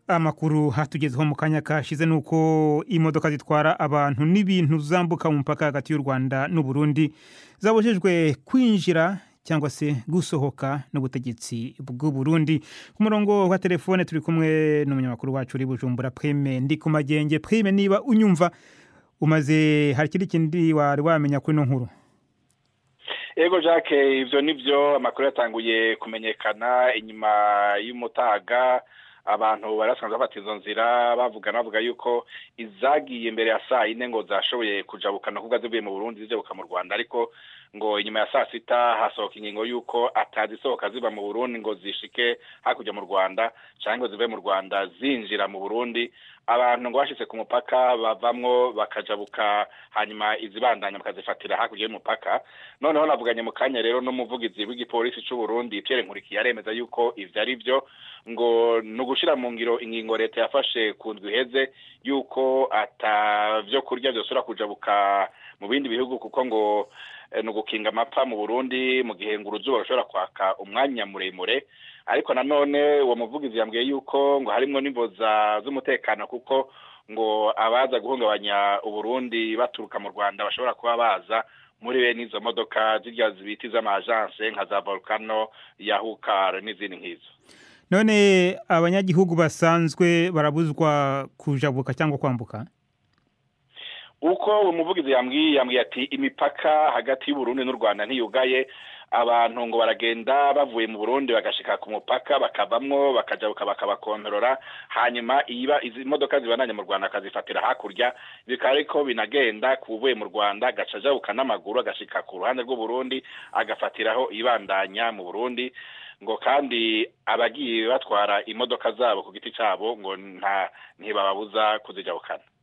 amakuru hatugezeho mu kanya kashize ni uko imodoka zitwara abantu n'ibintu zambuka mu mupaka hagati y'u rwanda n'uburundi zabujijwe kwinjira cyangwa se gusohoka n'ubutegetsi bw'uburundi ku murongo wa telefone turi kumwe n'umunyamakuru wacu uri bujumbura prime ndi ku magenge prime niba unyumva umaze hari ikindi kindi wari wamenya kuri ino nkuru ego jacques ibyo ni byo amakuru yatanguye kumenyekana inyuma y'umutaga abantu barasanzwe bafata izo nzira bavuga bavuga yuko izagiye imbere ya saa yine ngo zashoboye kujabukana kuko zivuye mu burundi zijabuka mu rwanda ariko ngo inyuma ya saa sita hasohoka ingingo y'uko atazisohoka ziva mu burundi ngo zishike hakurya mu rwanda cyangwa ngo zive mu rwanda zinjira mu burundi abantu ngo bashyize ku mupaka bavamwo bakajabuka hanyuma izibandanya bakazifatira hakurya y'umupaka noneho navuganye mu kanya rero n'umuvugizi w'igipolisi cy'u Burundi Pierre Nkurikiye aremeza yuko ivyo ari byo ngo ni ugushira mu ngiro ingingo leta yafashe ku ndwi iheze yuko ata vyo kurya vyosubira kujabuka mu bindi bihugu kuko ngo ni ugukinga amapfa mu burundi mu gihe ngo uruzuba rushobora kwaka umwanya muremure ariko nanone uwo muvugizi yambwiye yuko ngo harimwo n'imboza z'umutekano kuko ngo abaza guhungabanya uburundi baturuka mu rwanda bashobora kuba baza muri bene izo modoka zirya zibiti z'amajanse nka za volcano yahukar n'izindi nk'izo none abanyagihugu basanzwe barabuzwa kujabuka cyangwa kwambuka uko umuvugizi yambwiye yambwiye ati imipaka hagati y'uburundi n'u rwanda ntiyugaye abantu ngo baragenda bavuye mu burundi bagashika ku mupaka bakavamwo bakajabuka bakabakontorora hanyuma iba izi modoka zibananye mu rwanda akazifatira hakurya bikaba ariko binagenda ku uvuye mu rwanda agaca ajabuka n'amaguru agashika ku ruhande rw'uburundi agafatiraho ibandanya mu burundi ngo kandi abagiye batwara imodoka zabo ku giti cyabo ngo nta ntibababuza kuzijabukana